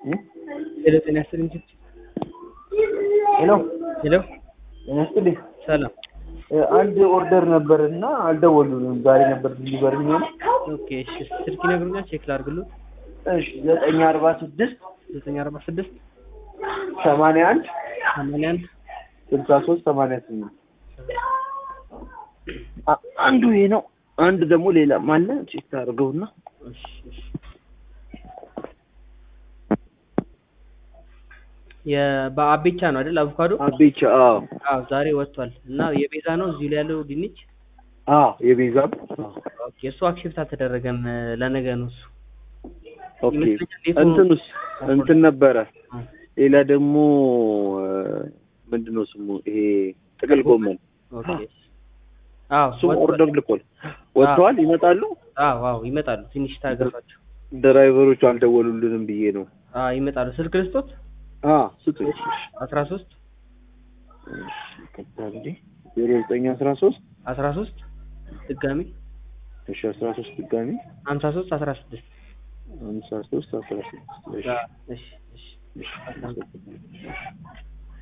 ሄሎ ጤና ይስጥልኝ። ሄሎ ሄሎ ጤና ይስጥልኝ። ሰላም። አንድ ኦርደር ነበር እና አልደወሉልንም። ዛሬ ነበር ዲሊቨሪ የሚሆነው። ኦኬ እሺ፣ ስልክ ይነግሩኛል፣ ቼክ ላድርግሎት። እሺ ዘጠኝ አርባ ስድስት ዘጠኝ አርባ ስድስት ሰማንያ አንድ ሰማንያ አንድ ስልሳ ሶስት ሰማንያ ስምንት አ- አንዱ ይሄ ነው። አንድ ደግሞ ሌላ ማለ ቼክ ታደርገውና እሺ እሺ። የበአቤቻ ነው አይደል? አቮካዶ አቤቻ አዎ አዎ፣ ዛሬ ወጥቷል እና የቤዛ ነው እዚሁ ላይ ያለው ድንች። አዎ የቤዛም አዎ። ኦኬ፣ እሱ አክሴፕት አልተደረገም። ለነገ ነው እሱ። ኦኬ ይመስለኛል ዴቱ- እንትኑስ እንትን ነበረ። አ፣ ሌላ ደግሞ ምንድነው ስሙ ይሄ ጥቅል ጎመን ኦኬ። አዎ እሱም ወጥቷል። ኦርደር ልኮል ወጥተዋል። ይመጣሉ። አዎ አዎ፣ ይመጣሉ። ትንሽ ታገሷቸው። ድራይቨሮቹ አልደወሉልንም ብዬ ነው። አዎ ይመጣሉ። ስልክ ልስጦት አ ስጡኝ። አስራ ሶስት ዜሮ ዘጠኝ አስራ ሶስት አስራ ሶስት ድጋሚ እሺ አስራ ሶስት ድጋሚ ሀምሳ ሶስት አስራ ስድስት ሃምሳ ሶስት አስራ ስድስት እሺ እሺ እሺ እሺ